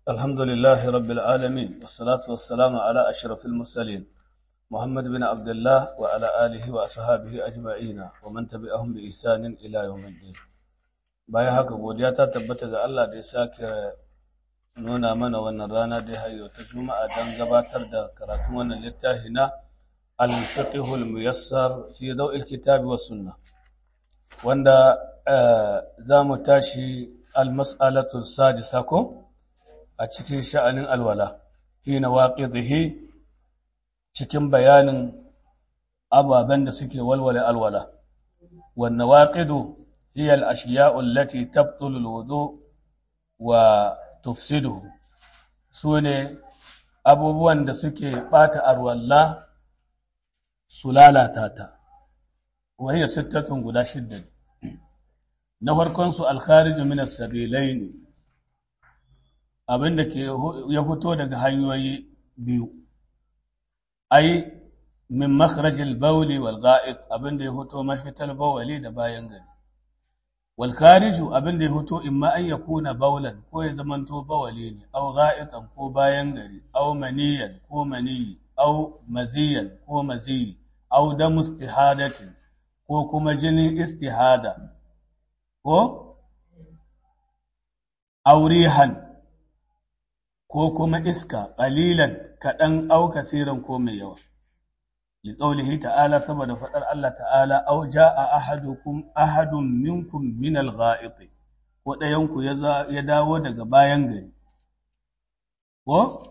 الحمد لله رب العالمين والصلاة والسلام على أشرف المرسلين محمد بن عبد الله وعلى آله وأصحابه أجمعين ومن تبعهم بإحسان إلى يوم الدين bayan haka godiya ta tabbata ga Allah da ya sake nuna mana wannan rana da ya hayo ta juma'a don gabatar da karatun wannan littafi na al-fiqhul muyassar fi daw'il kitabi was sunna wanda za mu tashi al-mas'alatu sadisa ko a cikin sha'anin alwala fi nawaqidihi cikin bayanin ababen da suke walwale alwala wan nawaqidu hiya al-ashiya'u allati tabtulu al-wudu wa tufsiduhu sune abubuwan da suke bata alwala su lalata ta wa hiya sittatun guda shidda na farkon su al-kharij min as-sabilaini abin da ke ya fito daga hanyoyi biyu ai min makharajil bawli wal ga'id abin da ya fito mafitar bawali da bayan gari wal khariju abin da ya fito imma an yakuna bawlan ko ya zamanto bawali ne aw ga'itan ko bayan gari aw maniyan ko maniyi aw maziyan ko maziyi aw damu istihadatin ko kuma jinin istihada ko aurihan ko kuma iska ƙalilan kaɗan au kasiran ko mai yawa. Liƙaulihi ta'ala saboda faɗar Allah ta'ala au ja'a ahadukum ahadun minkum min al-gha'iti ko ɗayanku ya dawo daga bayan gari. Ko?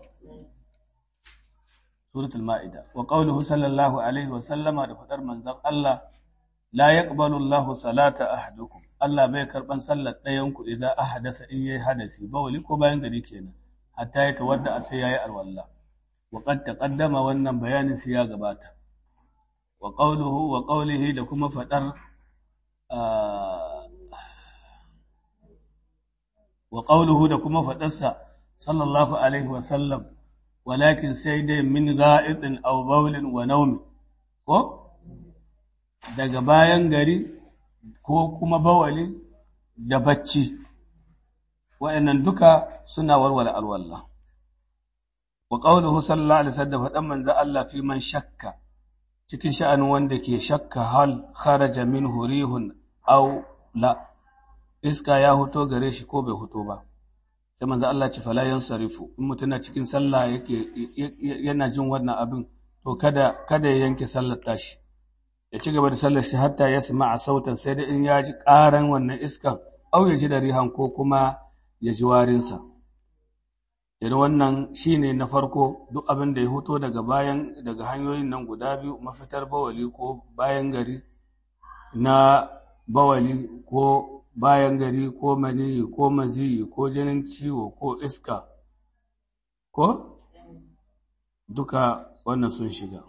Suratul Ma'ida. Wa qawluhu sallallahu alaihi wa sallama da faɗar manzon Allah la yaqbalu Allahu salata ahadukum. Allah bai karɓan sallar ɗayanku idan ahadasa in yayi hadasi bawali ko bayan gari kenan. hatta ya tawadda a sai yayi alwalla wa qad taqaddama wannan bayanin sai ya gabata wa qawluhu wa qawlihi da kuma fadar wa qawluhu da kuma fadarsa sallallahu alaihi wa sallam walakin sai dai min ga'idin aw bawlin wa nawmi ko daga bayan gari ko kuma bawali da bacci wa'annan duka suna warware alwallah wa qawluhu sallallahu alaihi wasallam fadan manzo Allah fi man shakka cikin sha'anin wanda ke shakka hal kharaja minhu rihun aw la iska ya huto gare shi ko bai huto ba sai manzo Allah ci fala yansarifu in mutum na cikin sallah yake yana jin wannan abin to kada kada ya yanke sallar tashi ya ci gaba da sallar shi hatta ya sama'a sautan sai da in ya ji ƙaran wannan iskan au ya ji da rihan ko kuma ya ji warinsa. Idan wannan shi ne na farko duk abin da ya hoto daga bayan daga hanyoyin nan guda biyu mafitar bawali ko bayan gari na bawali ko bayan gari ko maniyi ko maziyi ko jinin ciwo ko iska ko duka wannan sun shiga.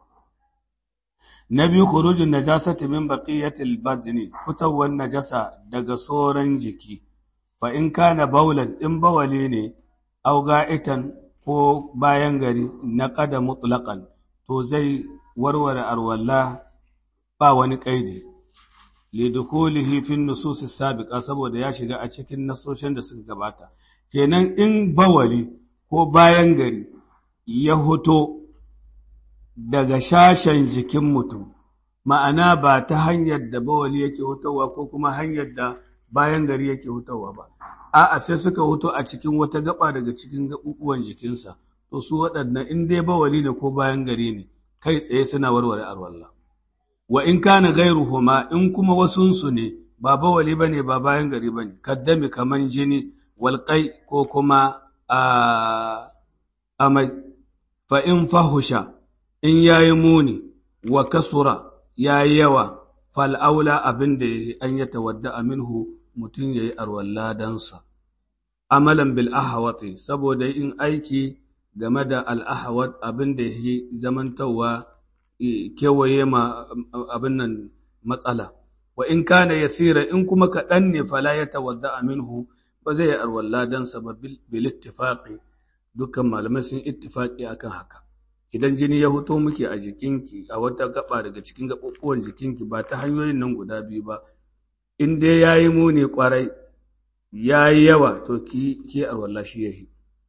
Na biyu khurujin najasati min baqiyatil badni fitowar najasa daga soran jiki. fa in kana baulan in bawali ne au ga'itan ko bayan gari na kada mutlaqan to zai warware arwalla ba wani kaidi lidukhulihi fi nusus sabiqa saboda ya shiga a cikin nasoshin da suka gabata kenan in bawali ko bayan gari ya hoto daga shashen jikin mutum ma'ana ba ta hanyar da bawali yake hotowa ko kuma hanyar da bayan gari yake hutawa ba a'a sai suka huto a cikin wata gaba daga cikin gaɓuɓuwan jikinsa to su waɗannan in dai bawali ne ko bayan gari ne kai tsaye suna warware alwala wa in kana ghairuhuma in kuma wasunsu ne ba bawali bane ba bayan gari bane kaddami kaman jini walqai ko kuma a amai fa in fahusha in yayi muni wa kasura yayi yawa fal aula abin da an ya tawadda minhu mutum ya yi arwalladansa. Amalan bil ahawati saboda in aiki game da al'ahawat abin da ya zamantawa kewaye ma abin nan matsala. Wa in kana yasira in kuma kaɗan ne fala ya tawadda minhu ba zai yi arwalladansa ba bil ittifaqi dukkan malamai sun ittifaqi akan haka. Idan jini ya fito muke a jikinki a wata gaba daga cikin gaɓuɓɓuwan jikinki ba ta hanyoyin nan guda biyu ba, in dai ya yi muni ƙwarai ya yi yawa to ki ki arwalla shi yahi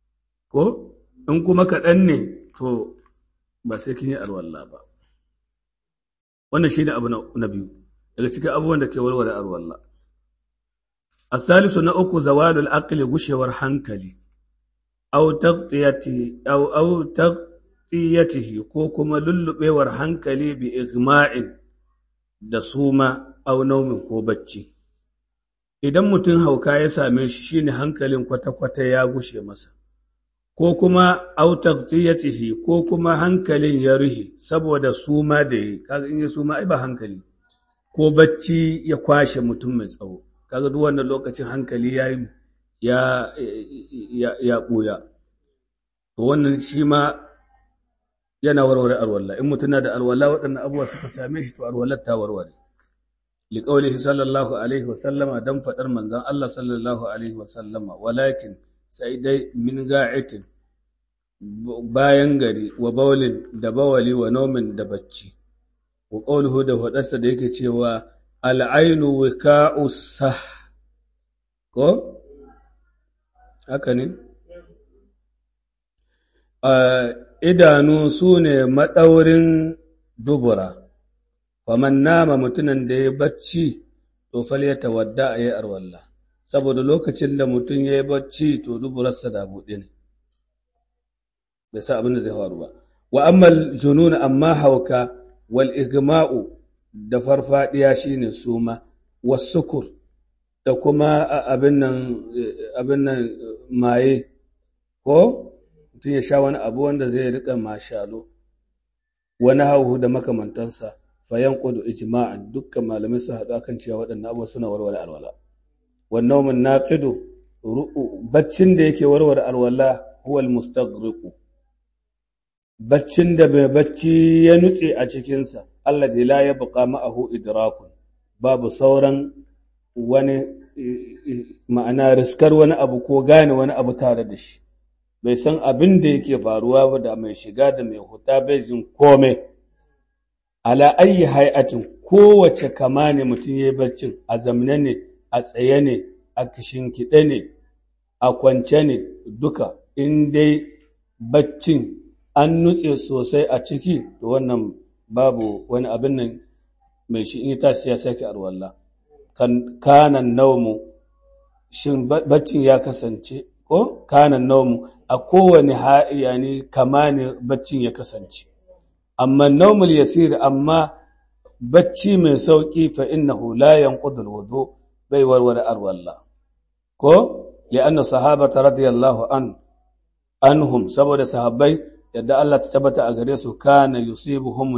ko in kuma kaɗan ne to ba sai kin yi arwalla ba wannan shi ne abu na biyu daga cikin abubuwan da ke warware arwalla الثالث نأكو زوال العقل غشور hankali أو تغطيته أو أو تغطيته ko kuma lullubewar hankali bi igma'in da suma au naumin ko bacci idan mutum hauka ya same shi shine hankalin kwata-kwata ya gushe masa ko kuma au taghtiyatihi ko kuma hankalin ya ruhe saboda suma da yi kaga in ya suma ai ba hankali ko bacci ya kwashe mutum mai tsawo kaga duk wannan lokacin hankali ya ya ya ya buya to wannan shi ma yana warware alwala in mutum na da alwala waɗannan abubuwa suka same shi to alwalar ta warware liqaulihi sallallahu alaihi wa sallama dan fadar manzon Allah sallallahu alaihi wa sallama walakin sai dai min ga'itin bayan gari wa baulin da bawali wa naumin da bacci wa qawluhu da fadarsa da yake cewa al'ainu wika'u sah ko haka ne idanu su ne maɗaurin dubura faman nama mutumin da ya bacci to fal ya tawadda a yi arwalla saboda lokacin da mutum ya yi bacci to duburarsa da buɗe ne bai sa abin da zai faru ba wa ammal junun amma hauka wal igma'u da farfadiya shine suma wasukur da kuma abin nan abin nan maye ko mutum ya sha wani abu wanda zai rika mashalo wani hauhu da makamantansa fayan kudu ijma'an dukkan malamai su haɗu akan cewa waɗannan abubuwa suna warware alwala wannan mun naqidu baccin da yake warware alwala huwa almustaghriqu baccin da bai bacci ya nutse a cikinsa Allah da la ya buƙa ma'ahu idrakun babu sauran wani ma'ana riskar wani abu ko gane wani abu tare da shi bai san abin da yake faruwa ba da mai shiga da mai huta bai jin kome ala ayi hay'atin kowace kama ne mutum ya yi baccin a zamne ne a tsaye ne a kishinkiɗe ne a kwance ne duka in dai baccin an nutse sosai a ciki to wannan babu wani abin nan mai shi in ta ya sake arwalla kanan naumu shin baccin ya kasance ko kanan naumu a kowane yani kama ne baccin ya kasance amma naumul yasir amma bacci mai sauki fa innahu la yanqudul wudu bai warware arwalla ko li'anna sahabata radiyallahu an anhum saboda sahabbai yadda Allah ta tabbata a gare su kana yusibuhum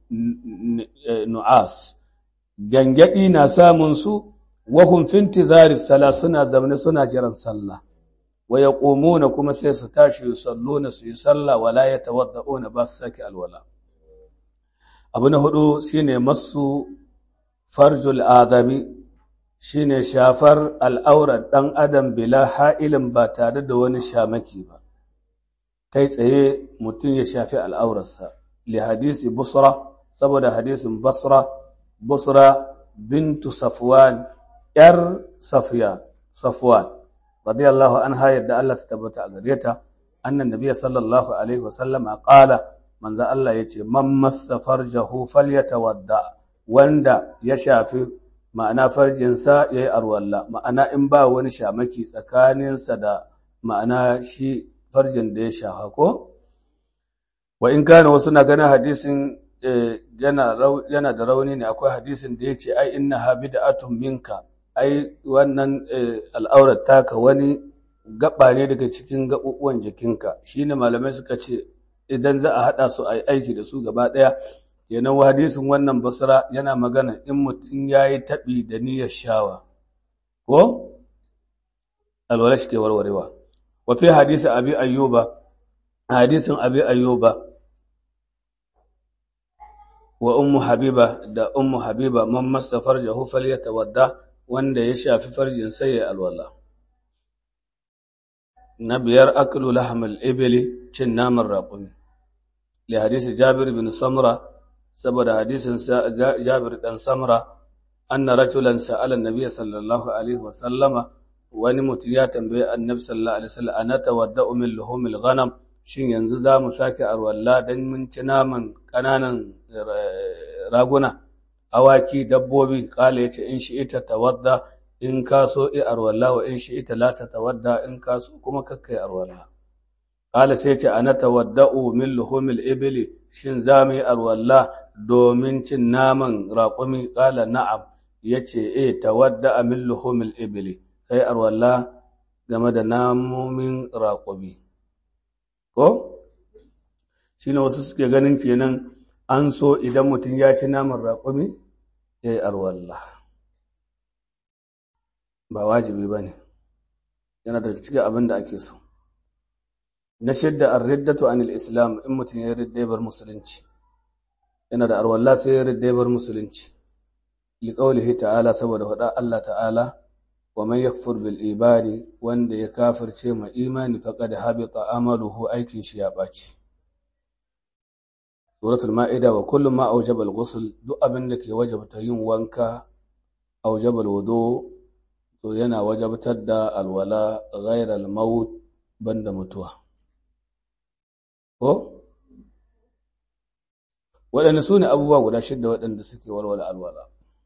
nu'as gangadi na samun su wa hum fi intizari sala suna zamne suna jiran sallah wa yaqumuna kuma sai su tashi yusalluna su yi sallah wala yatawadda'una ba su saki alwala abu na hudu shine masu farjul adami shine shafar al'aurar dan adam bila ha'ilin ba tare da wani shamaki ba kai tsaye mutum ya shafi al'aurarsa li hadisi busra saboda hadisin basra busra bintu safwan yar safiya safwan radiyallahu anha yadda Allah ta tabbata a gare ta annan nabiyyi sallallahu alaihi wasallam qala manzo Allah yace man massa farjahu falyatawadda wanda ya shafi ma'ana farjinsa yayi arwalla ma'ana in ba wani shamaki tsakaninsa da ma'ana shi farjin da ya shafa ko wa in kana wasu na ganin hadisin yana da rauni ne akwai hadisin da ya ce ai inna ha bid'atun minka ai wannan al'aurar taka wani gaba ne daga cikin gaɓuɓuwan jikinka shine malamai suka ce idan za a haɗa su a yi aiki da su gaba ɗaya kenan wa hadisin wannan basra yana magana in mutum ya yi taɓi da niyyar shawa ko alwala shi ke warwarewa wa fi hadisi abi ayyuba hadisin abi ayyuba wa ummu habiba da ummu habiba man massa farjahu falyatawadda wanda ya shafi farjin sai ya alwala na biyar aklu lahmal ibli cin naman raƙumi li hadisi jabir bin samra saboda hadisin jabir dan samra anna rajulan sa'ala an-nabiy sallallahu alaihi wa sallama wani mutum ya tambaye annabi sallallahu alaihi wasallam ana tawadda'u min luhumil ghanam shin yanzu za mu sake arwalla dan mun ci naman kananan raguna awaki dabbobi kala yace in shi ita tawadda in ka so i arwalla wa in shi ita la ta tawadda in ka so kuma kakkai arwalla kala sai ce ana tawadda'u min luhumil ibli shin za mu yi arwalla domin cin naman raƙumi kala na'am yace eh tawadda min luhumil ibli kai arwalla game da namomin raƙumi ko shine wasu suke ganin kenan an so idan mutum ya ci naman raƙumi ya yi arwalla ba wajibi ba ne yana da cikin abin da ake so na shidda an riddatu anil islam in mutum ya ridda bar musulunci yana da arwalla sai ya ridda bar musulunci liƙaulihi ta'ala saboda faɗa Allah ta'ala wa man yakfur bil ibadi wanda ya kafirce ma imani faqad habita amaluhu aikin shi ya ɓaci suratul ma'ida wa kullum ma aujaba al-ghusl duk abin da ke wajabta yin wanka aujaba al-wudu to yana wajabtar da alwala ghayra al-maut banda mutuwa ko waɗanda su ne abubuwa guda shidda waɗanda suke walwala alwala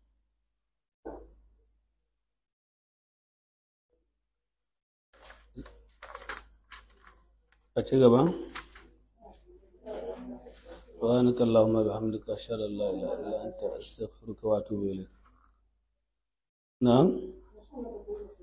a ci gaba سبحانك اللهم وبحمدك أشهد أن لا إله إلا أنت أستغفرك وأتوب إليك نعم